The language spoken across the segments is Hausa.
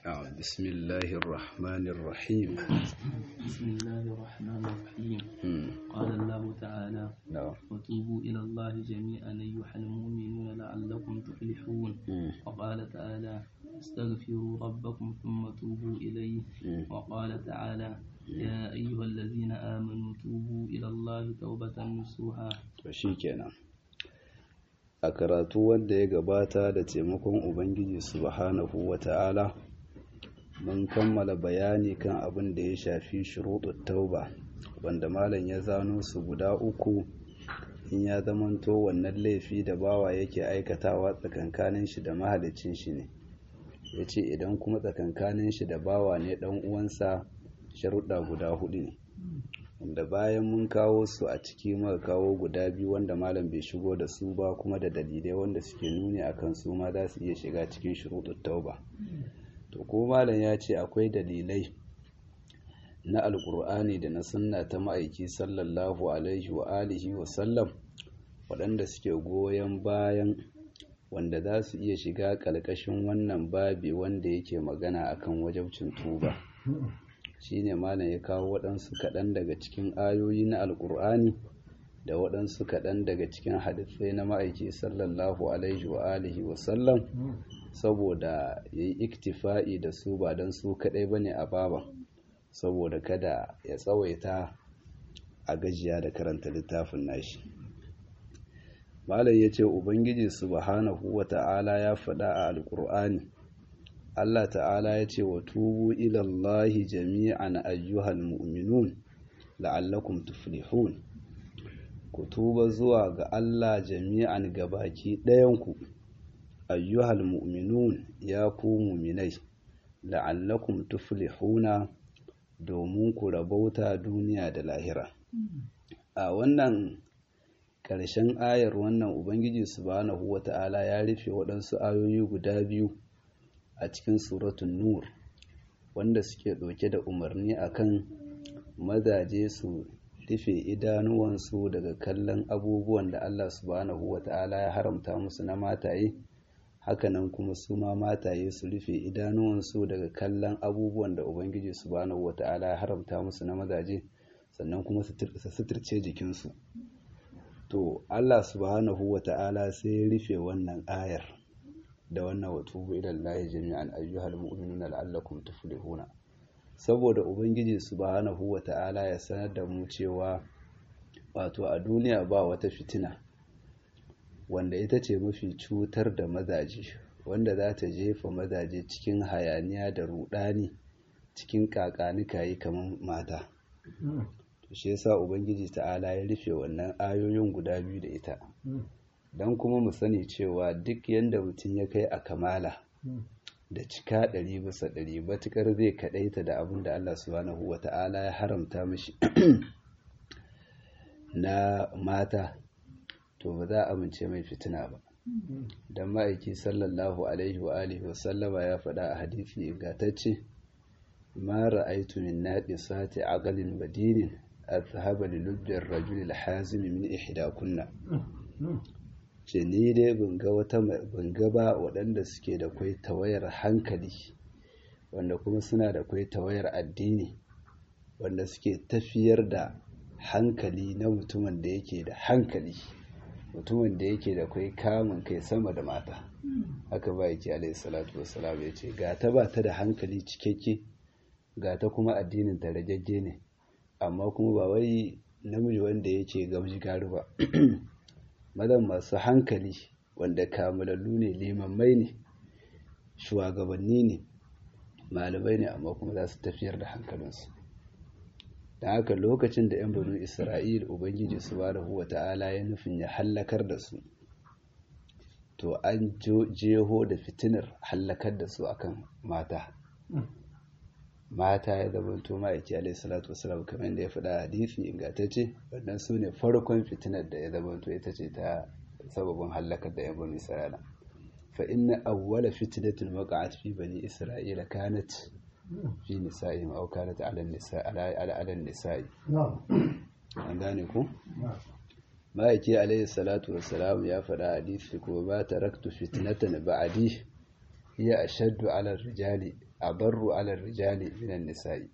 آه، بسم الله الرحمن الرحيم بسم الله الرحمن الرحيم مم. قال الله تعالى نعم وتوبوا إلى الله جميعا أيها المؤمنون لعلكم تفلحون مم. وقال تعالى استغفروا ربكم ثم توبوا إليه مم. وقال تعالى يا أيها الذين آمنوا توبوا إلى الله توبة نصوحا to shi kenan a karatu wanda ya gabata da taimakon ubangiji subhanahu wa ta'ala mun kammala bayani kan abin da ya shafi shuruɗin tauba wanda malam ya zano su guda uku in ya zamanto wannan laifi da bawa yake aikatawa tsakankanin shi da mahalicin shi ne ya ce idan kuma tsakankanin shi da bawa ne ɗan uwansa sharuɗa guda hudu ne wanda bayan mun kawo su a ciki muka kawo guda biyu wanda malam bai shigo da su ba kuma da dalilai wanda suke nuni akan su ma za su iya shiga cikin shuruɗin tauba to ko malam ya ce akwai dalilai na alkur'ani da na sunna ta ma'aiki sallallahu alaihi wa alihi wa sallam waɗanda suke goyon bayan wanda za su iya shiga ƙalƙashin wannan babi wanda yake magana akan wajabcin tuba shine malam ya kawo waɗansu kaɗan daga cikin ayoyi na alkur'ani da waɗansu kaɗan daga cikin hadisai na ma'aiki sallallahu alaihi wa alihi wa sallam saboda ya yi iktifa'i da su ba don su kaɗai ba ne a baba saboda kada ya tsawaita a gajiya da karanta littafin nashi malam ya ce ubangiji subhanahu wa ta'ala ya faɗa a alkur'ani Allah ta'ala ya ce wa tubu ilallahi jami'an ayyuhal mu'minun la'allakum tuflihun ku tuba zuwa ga Allah jami'an gabaki ɗayanku ayyuhal mu'minun ya ku muminai la'allakum tuflihuna domin ku rabauta duniya da lahira a wannan ƙarshen ayar wannan ubangiji subhanahu wata'ala ya rufe waɗansu ayoyi guda biyu a cikin suratun nur wanda suke ɗauke da umarni akan mazaje su rufe idanuwansu daga kallon abubuwan da Allah subhanahu wata'ala ya haramta musu na mataye hakanan kuma su ma mataye su rufe idanuwansu daga kallon abubuwan da ubangiji subhanahu wata'ala ya haramta musu na mazaje sannan kuma su suturce jikinsu to Allah subhanahu wata'ala sai ya rufe wannan ayar da wannan watubu ilallahi jami'an ayyuhal mu'minuna la'allakum tuflihuna saboda ubangiji subhanahu wata'ala ya sanar da mu cewa wato a duniya ba wata fitina wanda ita ce mafi cutar da mazaje wanda za ta jefa mazaje cikin hayaniya da rudani cikin kakanikayi kamar mata to shi yasa ubangiji ta'ala ya rufe wannan ayoyin guda biyu da ita don kuma mu sani cewa duk yadda mutum ya kai a kamala da cika ɗari bisa ɗari matuƙar zai kaɗaita da abin da Allah subhanahu wa ta'ala ya haramta mashi na mata to ba za a amince mai fitina ba don ma'aiki sallallahu alaihi wa alihi wa sallama ya faɗa a hadisi ingantacce ma ra'aitu min naqisati aqalin badinin azhaba li lubbi ar-rajul al-hazim min ihdakunna ce ni dai ga wata ga ba waɗanda suke da kwai tawayar hankali wanda kuma suna da kwai tawayar addini wanda suke tafiyar da hankali na mutumin da yake da hankali mutumin da yake da kwai kamun kai sama da mata haka ba yake alaihi salatu wassalam ya ce ga ta ba ta da hankali cikakke ga ta kuma addinin ta rajajje ne amma kuma ba wai namiji wanda yake gamji garu ba mazan masu hankali wanda kamalallu ne limammai ne shugabanni ne malamai ne amma kuma za su tafiyar da hankalinsu da haka lokacin da 'yan banu isra'il ubangiji su ba da huwa ta'ala ya nufin ya hallakar da su to an jeho da fitinar hallakar da su akan mata mata ya zama to ma'aiki alaihi salatu wasalam kamar yadda ya faɗa hadisi ingantacce wannan su ne farkon fitinar da ya zama to ita ce ta sababin hallakar da yan bani isra'ila fa inna awwala fitnatin waqa'at fi bani isra'ila kanat fi nisa'ihim aw kanat 'ala nisa'i ala 'ala nisa'i an gane ku ma'aiki alaihi salatu wasalam ya faɗa hadisi ko ba taraktu fitnatan ba'di hiya ashaddu ala rijali abarru ala rijali minan nisa'i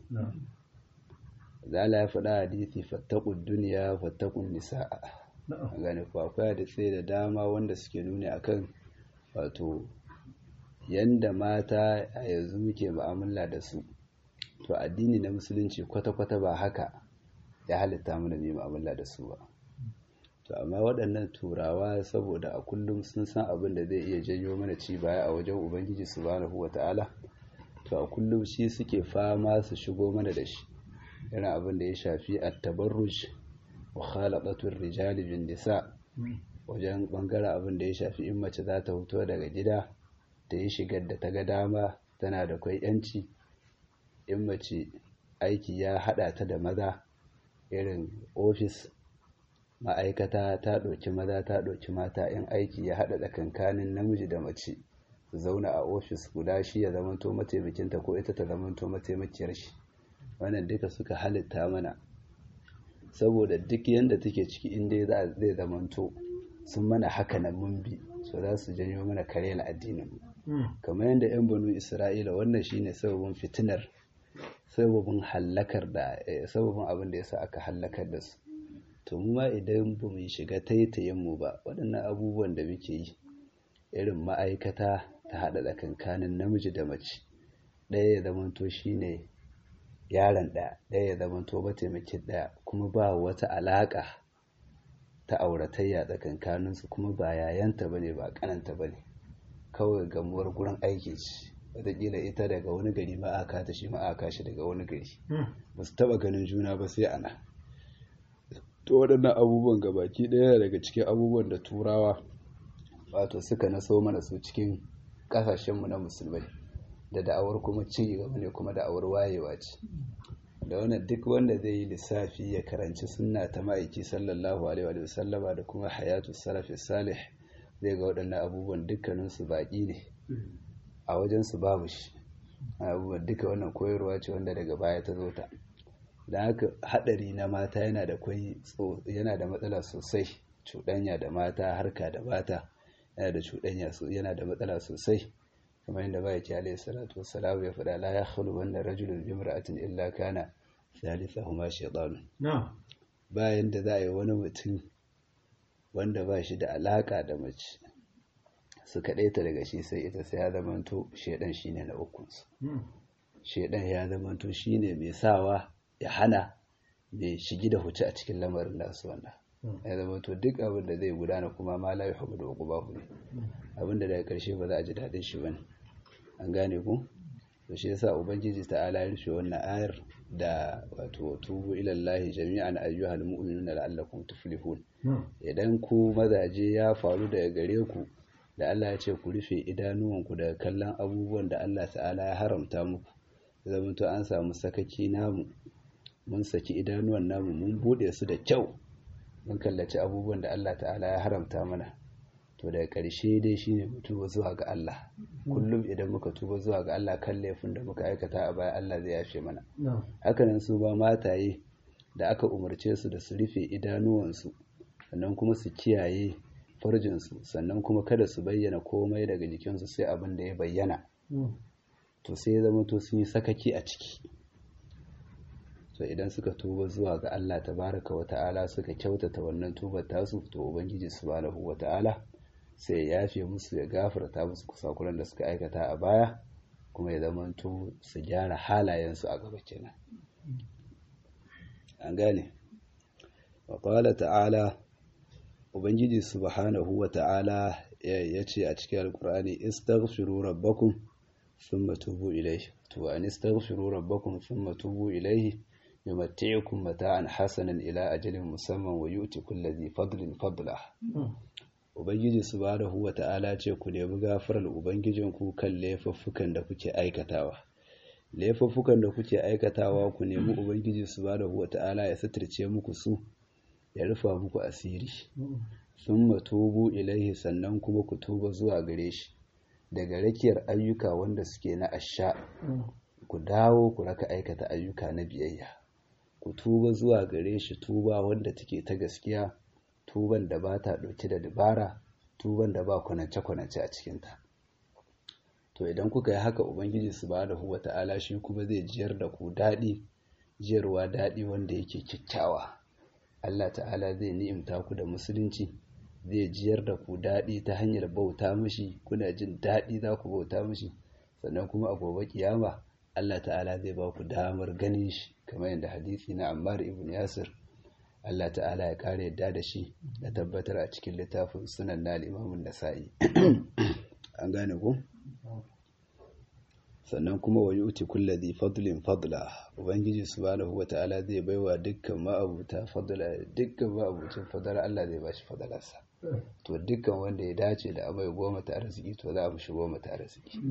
zala ya faɗa hadisi fattaqud dunya fattaqun nisaa gane ko akwai hadisi da dama wanda suke nuni akan wato yanda mata a yanzu muke mu'amala da su to addini na musulunci kwata-kwata ba haka ya halitta mana mai mu'amala da su ba to amma waɗannan turawa saboda a kullum sun san abin da zai iya janyo mana ci baya a wajen ubangiji subhanahu wata'ala to a kullum shi suke fama su shigo mana da shi irin abin da ya shafi at-tabarruj wa khalaqatur rijali bin nisa wajen bangaren abin da ya shafi in mace za ta fito daga gida ta yi shigar da ta ga dama tana da kwai yanci in mace aiki ya hada ta da maza irin ofis ma'aikata ta ɗauki maza ta ɗauki mata in aiki ya hada tsakankanin namiji da mace su zauna a ofis guda shi ya zamanto mataimakinta ko ita ta zamanto mataimakiyar shi wannan duka suka halitta mana saboda duk yadda take ciki inda zai zamanto sun mana haka na mun bi so za su janyo mana karela addinin kamar yadda 'yan banu isra'ila wannan shine sababin fitinar sababin hallakar da sababin abin da yasa aka hallakar da su to mu ma idan ba mu shiga taitayen mu ba waɗannan abubuwan da muke yi irin ma'aikata ta haɗa tsakankanin namiji da mace ɗaya ya zamanto shine yaron ɗaya ɗaya ya zamanto mataimakin ɗaya kuma ba wata alaƙa ta auratayya tsakankaninsu kuma ba yayanta ba ne ba ƙananta ba ne kawai gamuwar gurin aiki ce wataƙila ita daga wani gari ma'aka ta shi ma'aka shi daga wani gari ba su taɓa ganin juna ba sai ana to waɗannan abubuwan gabaki ɗaya daga cikin abubuwan da turawa wato suka naso mana su cikin ƙasashenmu na musulmai da da'awar kuma ci gaba ne kuma da'awar wayewa ce da wannan duk wanda zai yi lissafi ya karanci sunna ta ma'aiki sallallahu alaihi wa sallama da kuma hayatu salafi salih zai ga waɗannan abubuwan dukkaninsu baƙi ne a wajensu babu shi abubuwan duka wannan koyarwa ce wanda daga baya ta zo ta da haka haɗari na mata yana da kwai yana da matsala sosai cuɗanya da mata harka da mata yana da cuɗanya yana da matsala sosai kamar yadda ba ya ce alayhi salatu wassalamu ya faɗa la ya khulu wannan rajulun bi imra'atin illa kana thalithahuma shaytan bayan da za a yi wani mutum wanda ba shi da alaka da mace su kaɗaita daga shi sai ita sai ya zamanto shaidan shine na ukunsu shaidan ya zamanto shine mai sawa ya hana mai shigi da huce a cikin lamarin nasu wannan ya zamanto duk abin da zai gudana kuma ma la yuhibbu da uqubahu ne abin da daga karshe ba za a ji daɗin shi bane an gane ku to shi yasa ubangiji ta'ala ya rufe wannan ayar da wato tubu ila Allah jami'an ayyuhal mu'minuna la'allakum tuflihun idan ku mazaje ya faru daga gare ku da Allah ya ce ku rufe idanuwanku daga kallon abubuwan da Allah ta'ala ya haramta muku zama to an samu sakaki namu mun saki idanuwan namu mun bude su da kyau mun kallaci abubuwan da Allah ta'ala ya haramta mana to daga ƙarshe dai shine mu tuba zuwa ga Allah kullum idan muka tuba zuwa ga Allah kan laifin da muka aikata a baya Allah zai yafe mana hakanan su ba mataye da aka umarce su da su rufe idanuwansu sannan kuma su kiyaye farjinsu sannan kuma kada su bayyana komai daga jikinsu sai abin da ya bayyana to sai ya zama to sun yi sakaki a ciki to idan suka tuba zuwa ga Allah tabaraka wa ta'ala suka kyautata wannan tubar tasu to ubangiji subhanahu wa ta'ala sai ya yafe musu ya gafarta musu kusakuran da suka aikata a baya kuma ya zama to su gyara halayensu a gaba kenan an gane wa qala ta'ala ubangiji subhanahu wa ta'ala ya ce a cikin alkur'ani istaghfiru rabbakum thumma tubu ilayhi to an istaghfiru rabbakum thumma tubu ilayhi yumatti'ukum mata'an hasanan ila ajalin musamman wa yu'ti kulli dhi fadlin fadlah ubangiji subhanahu wa ta'ala ce ku nemi gafarar ubangijinku kan laifuffukan da kuke aikatawa laifuffukan da kuke aikatawa ku nemi ubangiji subhanahu wa ta'ala ya suturce muku su ya rufa muku asiri sun matubu ilaihi sannan kuma ku tuba zuwa gare shi daga rakiyar ayyuka wanda suke na asha ku dawo ku raka aikata ayyuka na biyayya ku tuba zuwa gare shi tuba wanda take ta gaskiya tuban da ba ta ɗauke da dabara tuban da ba kwanance-kwanance a cikinta to idan kuka yi haka ubangiji subhanahu wata'ala shi kuma zai jiyar da ku daɗi jiyarwa daɗi wanda yake kyakkyawa Allah ta'ala zai ni'imta ku da musulunci zai jiyar da ku daɗi ta hanyar bauta mishi kuna jin daɗi za ku bauta mishi sannan kuma a gobe kiyama Allah ta'ala zai ba ku damar ganin shi kamar yadda hadisi na Ammar ibn Yasir Allah ta'ala ya kare yadda da shi da tabbatar a cikin littafin sunan na limamin nasa'i an gane ku sannan kuma wa yuti kulladhi fadlin fadla ubangiji subhanahu wata'ala zai baiwa dukkan ma'abuta fadla dukkan ma'abucin fadla Allah zai bashi fadlarsa to dukkan wanda ya dace da amai goma ta arziki to za a mishi goma ta arziki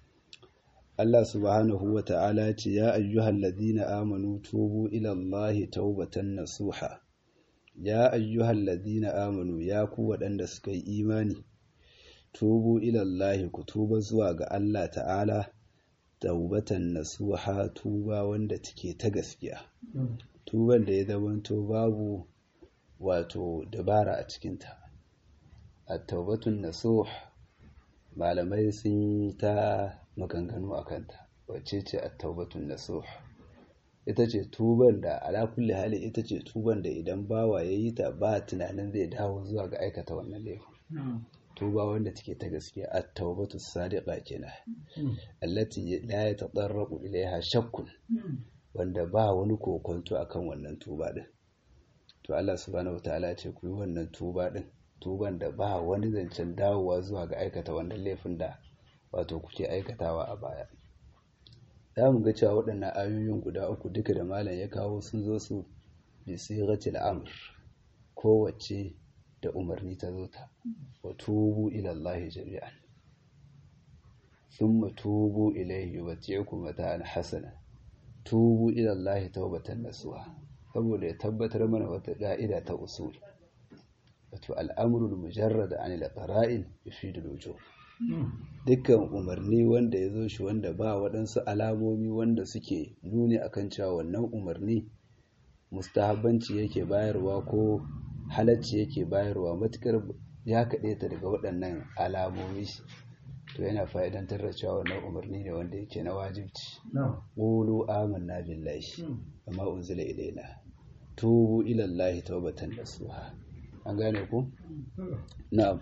Allah subhanahu wa ta'ala ce, Ya ayyuhal ladina amanu tubu ilallahi taubatan nasuha, Ya ayyuhal ladina amanu ya ku waɗanda suka yi imani, tubu ilallahi ku tuba zuwa ga Allah ta'ala, taubatan nasuha tuba wanda take ta gaskiya. Tuban da ya zamanto babu wato dabara a cikinta. A taubatun nasuha malamai sun yi ta maganganu a kanta wacce ce a taubatun nasuh ita ce tuban da ala kulli hali ita ce tuban da idan bawa ya yi ta ba tunanin zai dawo zuwa ga aikata wannan laifin tuba wanda take ta gaskiya at taubatu sadiqa kenan allati la yatadarraqu ilaiha shakkun wanda ba wani kokonto akan wannan tuba din to Allah subhanahu wataala ce ku yi wannan tuba din tuban da ba wani zancen dawowa zuwa ga aikata wannan laifin da wato kuke aikatawa a baya za mu ga cewa waɗannan ayoyin guda uku duka da malam ya kawo sun zo su bi sighatil amr kowace da umarni ta zo ta wa tubu ila Allah jami'an thumma tubu ilayhi yubti'ukum mata'an hasana tubu ila Allah tawbatan nasuha saboda ya tabbatar mana wata ka'ida ta usul wato al'amrul mujarrad an al-qara'in yufidu al-wujub dukkan umarni wanda ya zo shi wanda ba waɗansu alamomi wanda suke nuni akan cewa wannan umarni mustahabbanci yake bayarwa ko halacci yake bayarwa matukar ya kaɗe ta daga waɗannan alamomi to yana fa'idantar da cewa wannan umarni ne wanda yake na wajibci qulu amanna billahi amma unzila ilaina tubu ila allahi tawbatan nasuha an gane ku na'am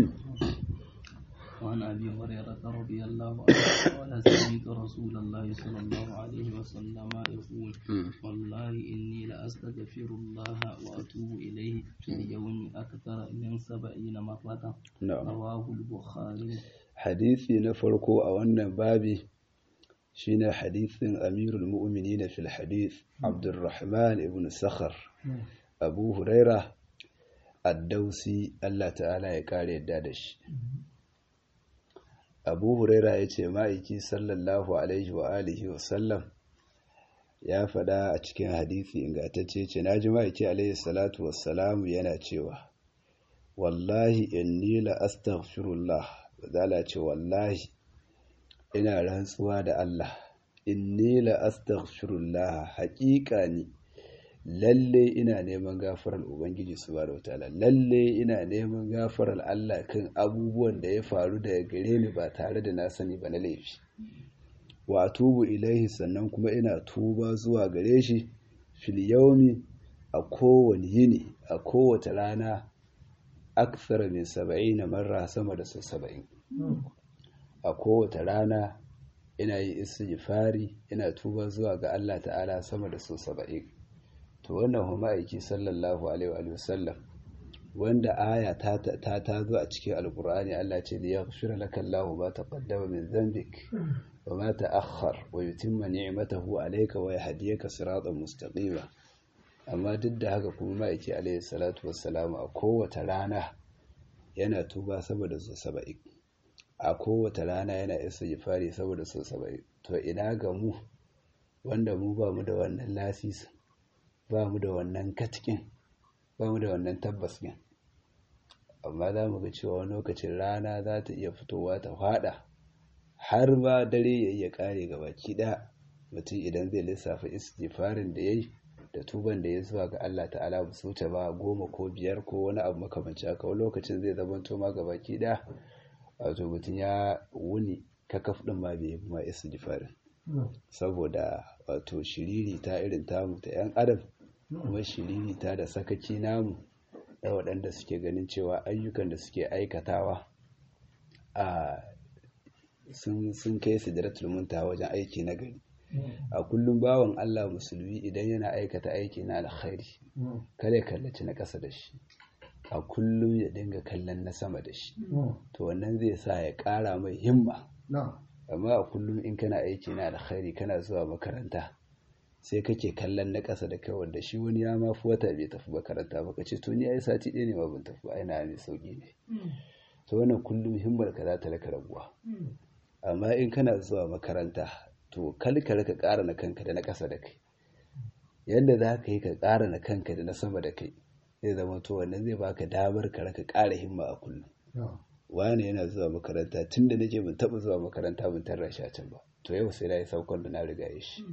وعن أبي هريرة رضي الله عنه قال سمعت رسول الله صلى الله عليه وسلم يقول والله إني لأستغفر الله وأتوب إليه في اليوم أكثر من سبعين مرة نعم رواه البخاري hadisi na farko a wannan babi shine hadisin amirul mu'minin fil hadith abdurrahman ibn sakhar abu huraira ad-dausi Allah ta'ala ya kare yadda da shi abu huraira ya ce ma'aiki sallallahu alaihi wa alihi wa sallam ya faɗa a cikin hadisi ingantacce ce na ji ma'aiki alaihi salatu wassalamu yana cewa wallahi inni la astaghfirullah zala ce wallahi ina rantsuwa da Allah inni la astaghfirullah haƙiƙa ni lalle ina neman gafarar ubangiji subhanahu wataala lalle ina neman gafarar Allah kan abubuwan da ya faru daga gare ni ba tare da na sani ba na laifi wa tubu ilaihi sannan kuma ina tuba zuwa gare shi fil yawmi a kowane yini a kowace rana aksara min saba'in marra sama da sau saba'in a kowace rana ina yi istighfari ina tuba zuwa ga Allah ta'ala sama da sau saba'in to wannan huma aiki sallallahu alaihi wa sallam wanda aya ta ta ta zo a cikin alqur'ani Allah ce da yaghfira laka Allahu ma taqaddama min dhanbik wa ma ta'akhkhar wa yutimma ni'matahu alayka wa yahdiyaka siratan mustaqima amma duk da haka kuma ma'aiki alaihi salatu wassalamu a kowace rana yana tuba saboda su saba'in a kowace rana yana istighfari saboda su saba'in to ina ga mu wanda mu ba mu da wannan lasisi ba mu da wannan katkin ba mu da wannan tabbaskin amma za mu ga cewa wani lokacin rana za ta iya fitowa ta fada har ba dare ya iya kare ga baki ɗaya mutum idan zai lissafa istighfarin da ya yi da tuban da ya zuwa ga Allah ta'ala ba su wuce ba goma ko biyar ko wani abu makamanci haka wani lokacin zai zama to ma ga baki ɗaya wato mutum ya wuni kakaf ɗin ma bai yi ma istighfarin saboda wato shiriri ta irin tamu ta 'yan adam kuma shiriri ta da sakaki namu da waɗanda suke ganin cewa ayyukan da suke aikatawa a sun kai su da muntaha wajen aiki na gari a kullum bawan Allah musulmi idan yana aikata aiki na alkhairi kada ya kallaci na ƙasa da shi a kullum ya dinga kallon na sama da shi to wannan zai sa ya ƙara mai himma amma a kullum in kana aiki na alkhairi kana zuwa makaranta sai kake kallon na ƙasa da kai wanda shi wani ya mafi wata bai tafi makaranta ba ka ce to ni ai sati ɗaya ne ma ban tafi ai na mai sauki ne to wannan kullum himmar ka za ta raka raguwa amma in kana zuwa makaranta to kalka ka ƙara na kanka da na ƙasa da kai yadda za ka yi ka ƙara na kanka da na sama da kai zai zama to wannan zai baka damar ka raka ƙara himma a kullum wani yana zuwa makaranta tun da nake ban taɓa zuwa makaranta ban tarra shi a can ba to yau sai na yi saukon da na riga ya shi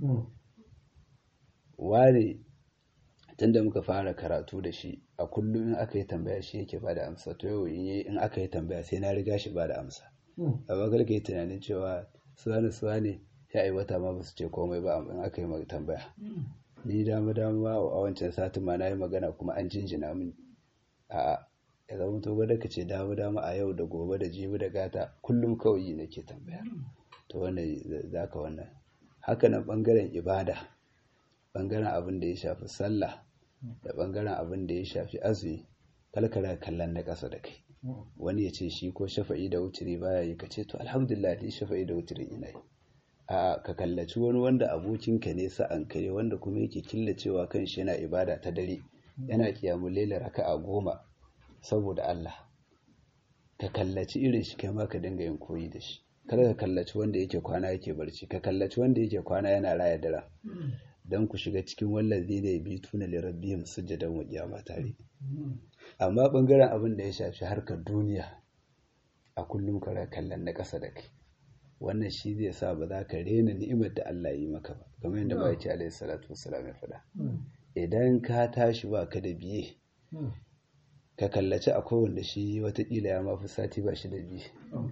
wani tun da muka fara karatu da shi a kullum in aka yi tambaya shi yake ba da amsa to yau in aka yi tambaya sai na riga shi ba da amsa amma kar ka yi tunanin cewa suwane suwane ya yi wata ma ba su ce komai ba in aka yi tambaya ni dama dama a wancan satin ma na yi magana kuma an jinjina min a'a ya zama to gwada ka ce dama dama a yau da gobe da jibi da gata kullum kawai yi nake tambaya to wannan za ka wannan haka nan bangaren ibada bangaren abin da ya shafi sallah da bangaren abin da ya shafi azumi kalkara kallon na ƙasa da kai wani ya ce shi ko shafa'i da wuturi baya yi ka ce to alhamdulillah ni shafa'i da wuturi ina yi a ka kallaci wani wanda abokinka ne sa'an kare wanda kuma yake killacewa kan shi yana ibada ta dare yana kiyamun laila raka'a goma saboda Allah ka kallaci irin shi kai ma ka dinga yin koyi da shi kada ka kallaci wanda yake kwana yake barci ka kallaci wanda yake kwana yana raya dara don ku shiga cikin wallazi da ya bi tuna lirabbihim sujjadan wa qiyama tare amma bangaren abin da ya shafi harkar duniya a kullum ka kallon na ƙasa da kai wannan shi zai sa ba za ka rena ni'imar da Allah yi maka ba kamar yadda ba yake alaihi salatu wassalam ya faɗa idan ka tashi ba ka da biye ka kallaci akwai wanda shi watakila ya mafi sati ba shi da biye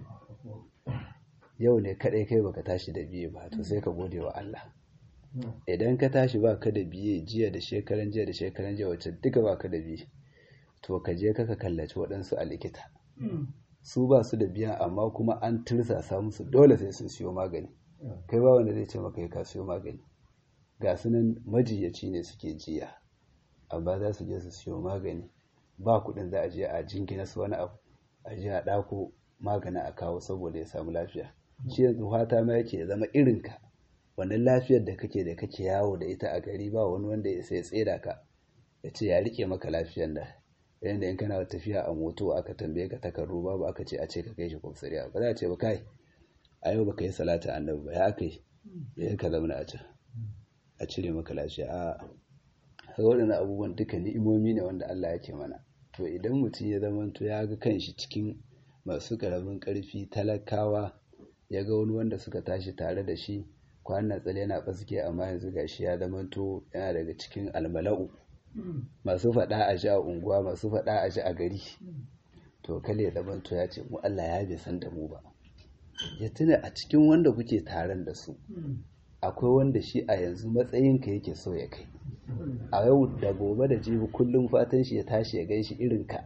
yau ne kaɗai kai baka tashi da biye ba to sai ka gode wa Allah idan ka tashi ba ka da biye jiya da shekaran jiya da shekaran jiya wacce duka ba ka da biye to ka je ka kallaci waɗansu a likita su ba su da biya amma kuma an tursasa musu dole sai sun siyo magani kai ba wanda zai ce maka ka siyo magani ga su nan majiyaci ne suke jiya amma za su je su siyo magani ba kuɗin za a je a jingina su wani abu a je a ɗako magani a kawo saboda ya samu lafiya shi yanzu fata ma yake zama irinka wannan lafiyar da kake da kake yawo da ita a gari ba wani wanda ya sai tseda ka ya ce ya rike maka lafiyar da yayin da in kana tafiya a moto aka tambaye ka takardu babu aka ce a ce ka kai shi kwamsariya ba za a ce ba kai a yau baka yi salata annabi ba ya kai ya ka zama a can a cire maka lafiya a haka waɗannan abubuwan duka ni'imomi ne wanda Allah yake mana to idan mutum ya zama to ya ga kanshi cikin masu karamin karfi talakawa ya ga wani wanda suka tashi tare da shi kwanan tsale yana baske amma yanzu gashi ya zama to yana daga cikin almala'u masu faɗa a ji a unguwa masu faɗa a ji a gari to kale ya zama to ya ce mu Allah ya bai san da mu ba ya tuna a cikin wanda kuke taron da su akwai wanda shi a yanzu matsayinka yake so ya kai a yau da gobe da jibi kullum fatan shi ya tashi ya gan shi irin ka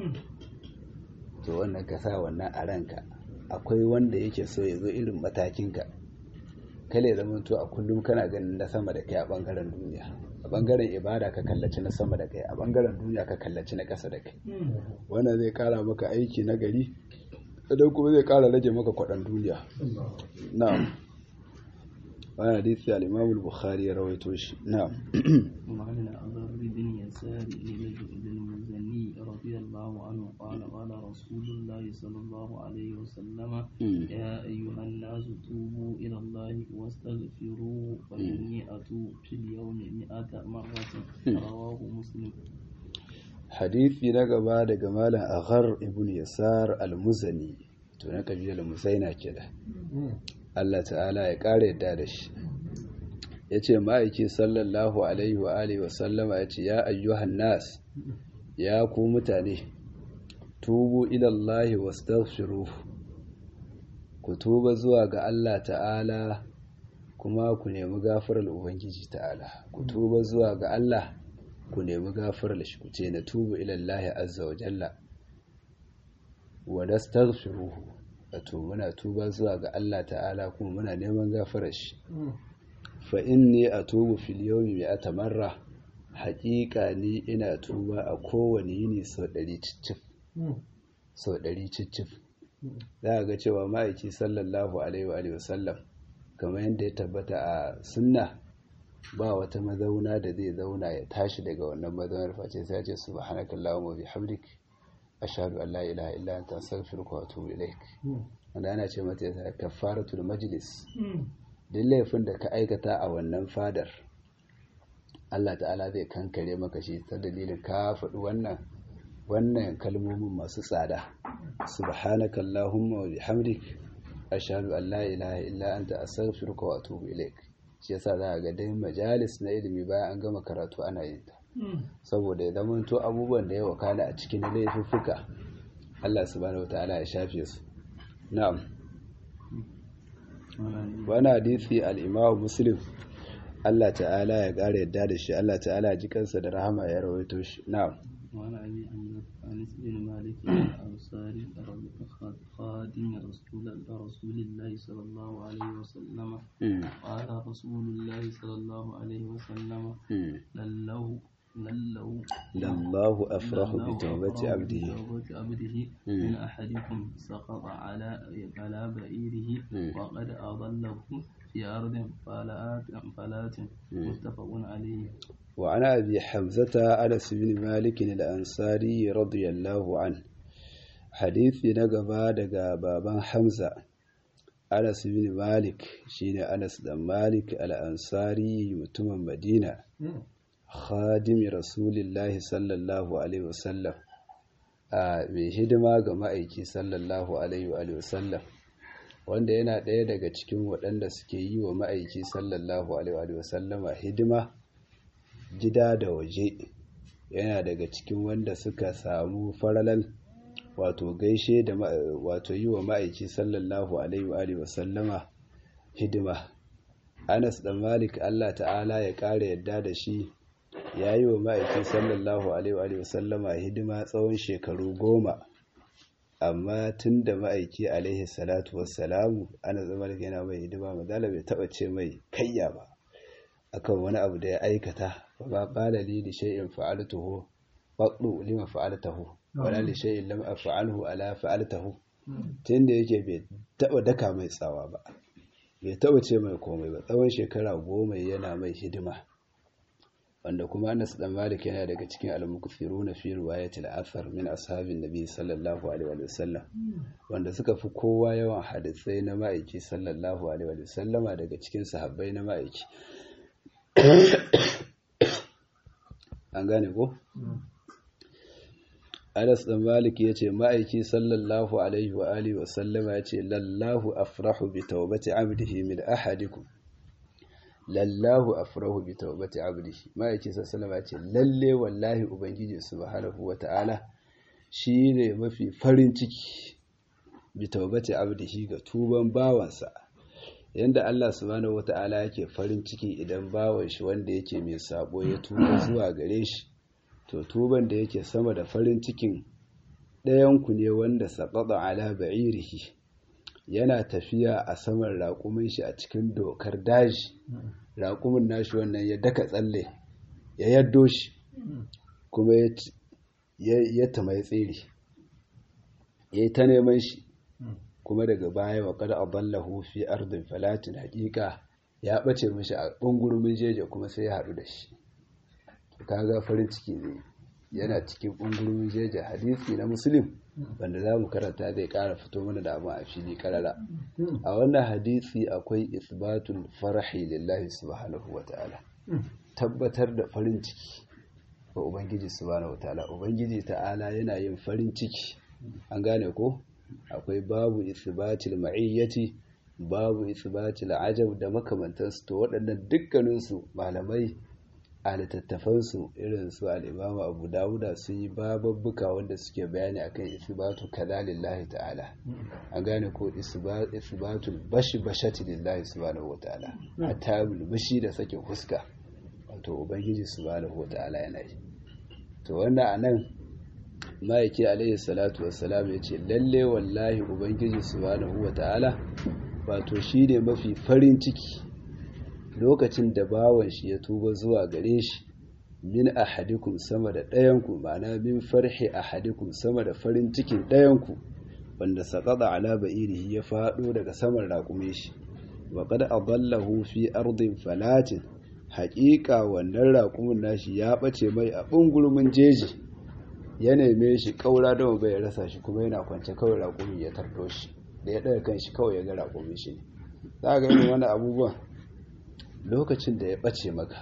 to wannan ka sa wannan a ranka akwai wanda yake so ya zo irin matakinka kale zama to a kullum kana ganin na sama da kai a bangaren duniya a bangaren ibada ka kallaci na sama da kai a bangaren duniya ka kallaci na ƙasa da kai wannan zai kara maka aiki na gari idan kuma zai kara rage maka kwaɗan duniya na'am wani hadisi al-imam al-bukhari ya rawaito shi na'am وعن الأغر بن يسار للمزني رضي الله عنه قال قال رسول الله صلى الله عليه وسلم يا أيها الناس توبوا إلى الله واستغفروه فإني أتوب في اليوم مئة مرة رواه مسلم hadisi na gaba daga malam aghar ibn yasar al-muzani to na kabilar musaina ke da Allah ta'ala ya kare yadda da shi ya ce ma'aiki sallallahu alaihi wa alihi wasallama ya ce ya ayyuhan nas ya ku mutane tubu ilallahi wastaghfiru ku ku tuba zuwa ga Allah ta'ala kuma ku nemi gafarar ubangiji ta'ala ku tuba zuwa ga Allah ku nemi gafarar shi ku ce na tubu ilallahi azza wa jalla wa nastaghfiruhu wato muna tuba zuwa ga Allah ta'ala kuma muna neman gafarar shi fa inni atubu fil yawmi mi'ata marra haƙiƙa ni ina tuba a kowane yini sau ɗari cicif sau ɗari cicif za a ga cewa ma'aiki sallallahu alaihi wa sallam kamar yadda ya tabbata a sunna ba wata mazauna da zai zauna ya tashi daga wannan mazaunar face sai ya ce subhanaka allahumma bihamdik ashhadu an la ilaha illa anta astaghfiruka wa atubu ilaik wanda ana ce mata ya kafaratul majlis duk laifin da ka aikata a wannan fadar Allah ta'ala zai kankare maka shi ta dalilin ka faɗi wannan wannan kalmomin masu tsada subhanaka allahumma wa bihamdik ashhadu an la ilaha illa anta astaghfiruka wa atubu ilaik shi yasa za ga dai majalis na ilimi bayan an gama karatu ana yin ta saboda ya zamanto abubuwan da ya wakala a cikin laifuffuka Allah subhanahu wataala ya shafe su na'am wani hadisi al-Imam Muslim Allah ta'ala ya ƙara yadda da shi Allah ta'ala ji kansa da rahama ya rawaito shi na'am وعن أبي أنس بن مالك الأنصاري خادم رسول رسول الله صلى الله عليه وسلم قال رسول الله صلى الله عليه وسلم لله لله لله أفرح بتوبة عبده بتوبة عبده من أحدكم سقط على على بعيره وقد أضله في أرض فلات فلات متفق عليه وعن أبي حمزة أنس بن مالك الأنصاري رضي الله عنه حديث نقبا دقا بابا حمزة أنس بن مالك شين أنس بن مالك الأنصاري متم مدينة خادم رسول الله صلى الله عليه وسلم mai hidima ga ma'aiki sallallahu alaihi wa sallam wanda yana ɗaya daga cikin waɗanda suke yi wa ma'aiki sallallahu alaihi wa sallama hidima gida da waje yana daga cikin wanda suka samu faralan wato gaishe da wato yi wa ma'aiki sallallahu alaihi wa sallama hidima anas da malik allah ta'ala ya ƙara yadda da shi ya yi wa ma'aiki sallallahu alaihi wa sallama hidima tsawon shekaru goma amma tun da ma'aiki alaihi salatu wassalamu ana zama da yana mai hidima madala bai taɓa ce mai kayya ba akan wani abu da ya aikata ba qala li li shay'in fa'altuhu faqdu lima fa'altahu wala li shay'in lam af'alhu ala fa'altahu tunda yake bai taba daka mai tsawa ba bai taba ce mai komai ba tsawon shekara goma yana mai hidima wanda kuma Anas dan Malik yana daga cikin al-mukthiruna fi riwayatil athar min ashabin nabi sallallahu alaihi wa sallam wanda suka fi kowa yawan hadisai na ma'aiki sallallahu alaihi wa sallama daga cikin sahabbai na ma'aiki an gane ko? Anas ɗan Malik ya ce ma'aiki sallallahu alaihi wa alihi wa sallama ya ce lallahu afrahu bi taubati abdihi min ahadikum lallahu afrahu bi taubati abdihi ma'aiki sallallahu ya ce lalle wallahi ubangiji subhanahu wa ta'ala shi ne mafi farin ciki bi taubati abdihi ga tuban bawansa yanda Allah subhanahu wata'ala yake farin ciki idan bawan shi wanda yake mai sabo ya tuba zuwa gare shi to tuban da yake sama da farin cikin ɗayan ku ne wanda saqata ala ba'irihi yana tafiya a saman raƙumin shi a cikin dokar daji raƙumin nashi wannan ya daka tsalle ya yaddo shi kuma ya tamai tsiri ya yi ta neman shi kuma daga baya wa kada aballahu fi ardin falatin haƙiƙa ya ɓace mashi a ɓungurumin jeje kuma sai ya haɗu da shi kaga farin ciki ne yana cikin ɓungurumin jeje hadisi na musulun wanda za mu karanta zai ƙara fito mana da abin a fili ƙarara a wannan hadisi akwai isbatul farahi lillahi subhanahu wa ta'ala tabbatar da farin ciki ga ubangiji subhanahu wa ta'ala ubangiji ta'ala yana yin farin ciki an gane ko akwai babu isbatil ma'iyyati babu isbatil ajab da makamantansu to waɗannan dukkaninsu malamai a littattafansu irin su al'imama abu dawuda sun yi bababbuka wanda suke bayani akan isbatu kaza lillahi ta'ala an gane ko isbatul bashi bashati lillahi subhanahu wata'ala hatta bashi da sake fuska wato ubangiji subhanahu wata'ala yana yi to wannan anan ma'aiki alaihi salatu wassalam ya ce lalle wallahi ubangiji subhanahu wata'ala wato shi ne mafi farin ciki lokacin da bawan shi ya tuba zuwa gare shi min ahadikum sama da ɗayanku ma'ana min farhi ahadikum sama da farin cikin ɗayanku wanda saƙaɗa ala ba'irihi ya faɗo daga saman raƙume shi wa qad adallahu fi ardin falatin haƙiƙa wannan raƙumin nashi ya ɓace mai a ɓungurmin jeji ya neme shi ƙaura don bai rasa shi kuma yana kwance kawai raƙumin ya tardo shi da ya ɗaga kan shi kawai ya ga raƙumin shi ne za ga irin wani abubuwan lokacin da ya ɓace maka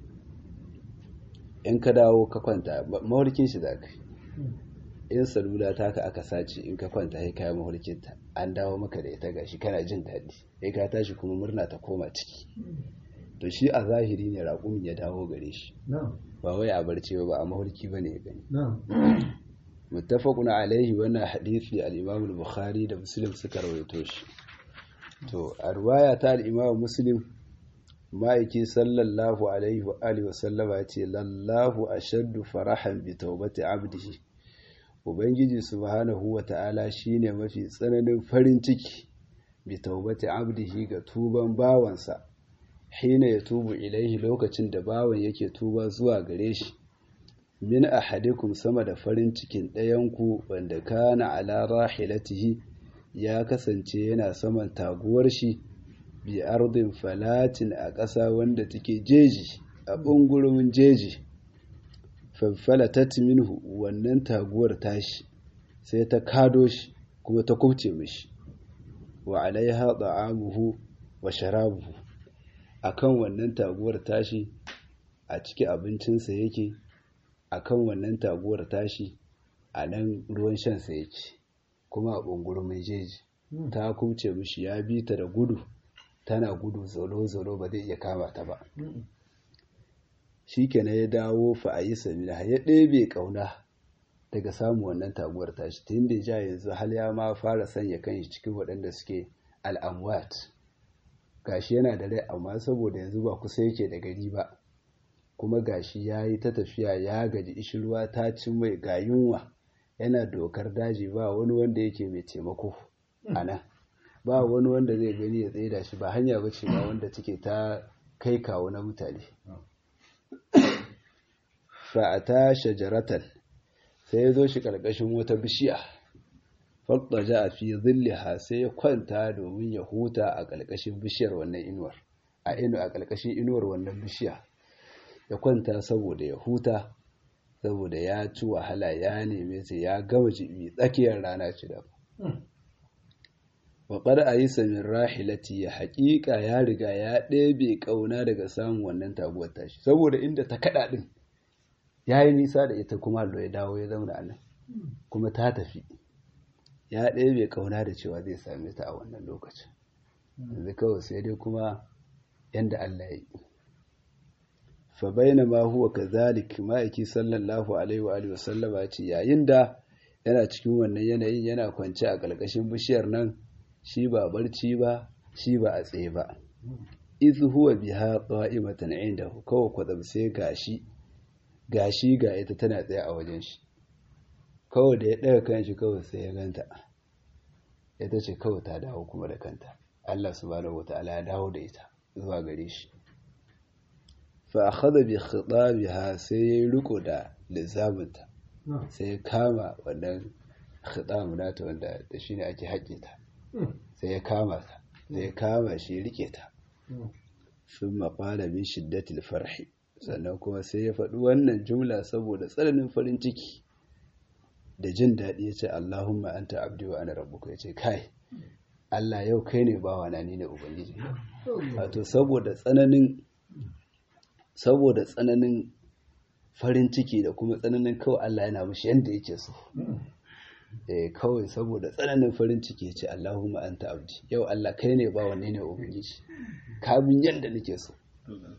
in ka dawo ka kwanta mawarkin shi za ka in salula ta ka aka sace in ka kwanta ya kayan mawarkinta an dawo maka da ita gashi kana jin daɗi ya ka tashi kuma murna ta koma ciki to shi a zahiri ne raƙumin ya dawo gare shi ba wai a barci ba a mawarki ba ne ya gani muttafaqun alaihi wannan hadisi al-imam al-bukhari da muslim suka rawaito shi to a riwaya ta al-imam muslim ma'aiki sallallahu alaihi wa alihi wa sallama ya ce lallahu ashaddu farahan bi taubati abdihi ubangiji subhanahu wa ta'ala shine mafi tsananin farin ciki bi taubati abdihi ga tuban bawansa hina ya tubu ilaihi lokacin da bawan yake tuba zuwa gare shi min ahadikum sama da farin cikin ɗayanku wanda kana ala rahilatihi ya kasance yana saman taguwar shi bi ardin falatin a ƙasa wanda take jeji a ɓungurumin jeji fanfalatat minhu wannan taguwar tashi sai ta kado shi kuma ta kubce mishi wa alaiha da'amuhu wa sharabuhu akan wannan taguwar tashi a ciki abincinsa yake akan wannan taguwar tashi a nan ruwan shansa yake kuma a ɓungurumin jeji ta kubce mishi ya bi ta da gudu tana gudu zolo-zolo ba zai iya kama ta ba shi kenan ya dawo fa a yi samina ya ɗebe ƙauna daga samun wannan taguwar tashi tun da ja yanzu hal ya ma fara sanya kan shi cikin waɗanda suke al'amwat gashi yana da rai amma saboda yanzu ba kusa yake da gari ba kuma gashi ya yi ta tafiya ya gaji ishirwa ta cin mai ga yunwa yana dokar daji ba wani wanda yake mai taimako a nan ba wani wanda zai gani ya tsaye da shi ba hanya ba ce ba wanda take ta kai kawo na mutane fa'ata shajaratan sai ya zo shi ƙarƙashin wata bishiya faɗaja a fi zilliha sai ya kwanta domin ya huta a ƙarƙashin bishiyar wannan inuwar a inu a ƙarƙashin inuwar wannan bishiya ya kwanta saboda ya huta saboda ya ci wahala ya neme sai ya gama jibi tsakiyar rana ci da waƙar a yi samin rahilati ya haƙiƙa ya riga ya ɗebe ƙauna daga samun wannan taguwar tashi saboda inda ta kaɗa ɗin ya yi nisa da ita kuma ya dawo ya zauna a nan kuma ta tafi ya ɗebe ƙauna da cewa zai same ta a wannan lokacin yanzu kawai sai dai kuma yanda Allah ya yi fa baina ma huwa kazalik ma'aiki sallallahu alaihi wa alihi wasallama ce yayin da yana cikin wannan yanayin yana kwance a ƙarƙashin bishiyar nan shi ba barci ba shi ba a tsaye ba iz huwa biha qa'imatan indahu kawai kwadam sai gashi gashi ga ita tana tsaye a wajen shi kawai da ya ɗaga kan shi kawai sai ya ganta ita ce kawai ta dawo kuma da kanta Allah subhanahu wata'ala ya dawo da ita zuwa gare shi fa akhadha bi khitabiha sai ya riko da lizaminta sai ya kama wannan khitamu nata wanda da shine ake haƙe ta sai ya kama ta sai ya kama shi ya rike ta sun maƙala min shiddatil farhi sannan kuma sai ya faɗi wannan jumla saboda tsananin farin ciki da jin daɗi ya ce Allahumma anta abdi wa ana rabbuka ya ce kai Allah yau kai ne bawa na ni ne ubangiji wato saboda tsananin saboda tsananin farin ciki da kuma tsananin kawai Allah yana mushi yanda yake so eh kawai saboda tsananin farin ciki ya ce Allahumma anta abdi yau Allah kai ne bawa ni ne ubangiji ka bin yanda nake so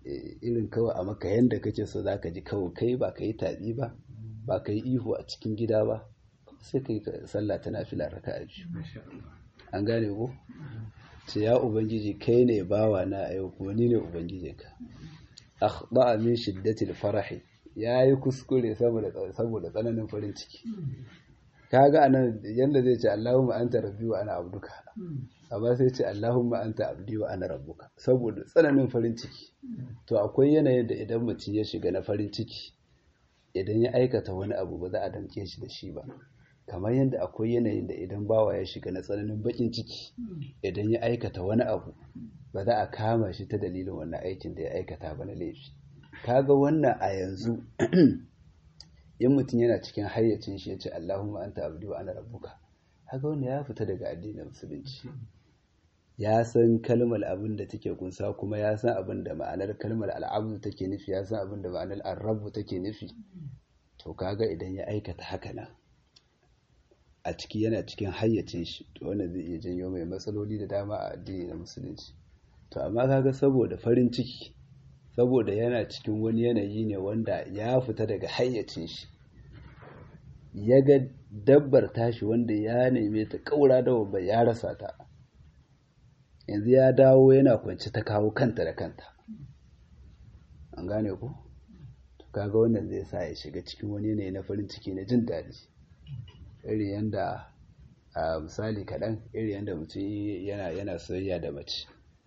irin kawai a maka yanda kake so za ka ji kawai kai ba ka yi taɓi ba ba ka yi ihu a cikin gida ba sai ka yi sallah ta nafila raka a biyu an gane ko ce ya ubangiji kai ne bawa na yau kuma ni ne ubangijinka akhba min shiddatil farahi yayi kuskure saboda saboda tsananin farin ciki kaga anan yanda zai ce Allahumma anta rabbi wa ana abduka amma sai ce Allahumma anta abdi wa ana rabbuka saboda tsananin farin ciki to akwai yanayin da idan mutum ya shiga na farin ciki idan ya aikata wani abu ba za a damke shi da shi ba kamar yadda akwai yanayin da idan bawa ya shiga na tsananin bakin ciki idan ya aikata wani abu ba za a kama shi ta dalilin wannan aikin da ya aikata ba na laifi kaga wannan a yanzu in mutum yana cikin hayyacin shi ya ce Allahumma anta abdi wa ana rabbuka haka wanda ya fita daga addinin musulunci ya san kalmar abin da take kunsa kuma ya san abin da ma'anar kalmar al'abdu take nufi ya san abin da ma'anar arrabu take nufi to kaga idan ya aikata haka nan a ciki yana cikin hayyacin shi to wannan zai iya janyo mai matsaloli da dama a addini na musulunci to amma kaga saboda farin ciki saboda yana cikin wani yanayi ne wanda ya fita daga hayyacin shi ya ga dabbar tashi wanda ya neme ta kaura da babba ya rasa ta yanzu ya dawo yana kwanci ta kawo kanta da kanta an gane ku to kaga wannan zai sa ya shiga cikin wani yanayi na farin ciki na jin daɗi iri yanda a misali kaɗan iri yanda mutum yana yana soyayya da mace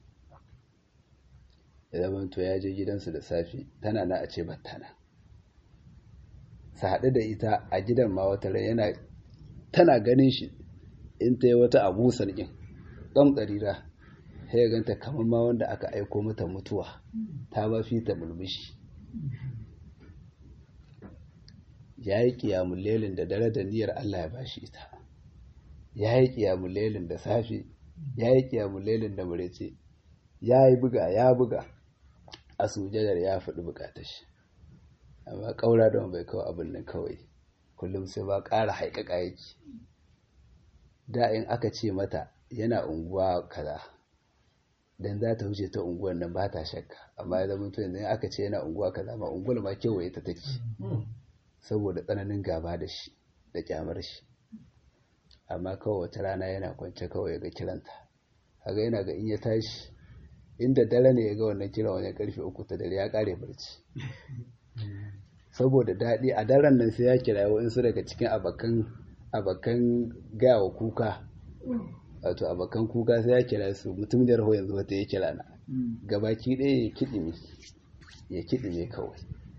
ya zama to ya je gidansu da safe tana na a ce battana su haɗu da ita a gidan ma wata rai yana tana ganin shi in ta yi wata abu sarkin ɗan ƙarira ya ganta kamar ma wanda aka aiko mata mutuwa ta ba fi ta mulmushi ya yi ƙiyamun lelin da dare da niyyar Allah ya bashi ita ya yi ƙiyamun lelin da safe ya yi ƙiyamun lelin da murece ya yi buga ya buga a sujadar ya faɗi bukatar shi amma ƙaura don bai kawo abin nan kawai kullum sai ba ƙara haikaka yake da in aka ce mata yana unguwa kaza dan za ta wuce ta unguwar nan ba ta shakka amma ya zama to yanzu aka ce yana unguwa kaza ma unguwar ma kewaye ta take saboda tsananin gaba da shi da kyamar shi amma kawai wata rana yana kwance kawai ga kiranta kaga yana ga in ya tashi inda dare ne ya ga wannan kiran wajen karfe uku ta dare ya kare barci saboda daɗi a daren nan sai ya kira wa'insu daga cikin abakan abakan gawa kuka wato abakan kuka sai ya kira su mutum da raho yanzu wata ya kira na gabaki ɗaya ya kiɗi ne ya kiɗi ne kawai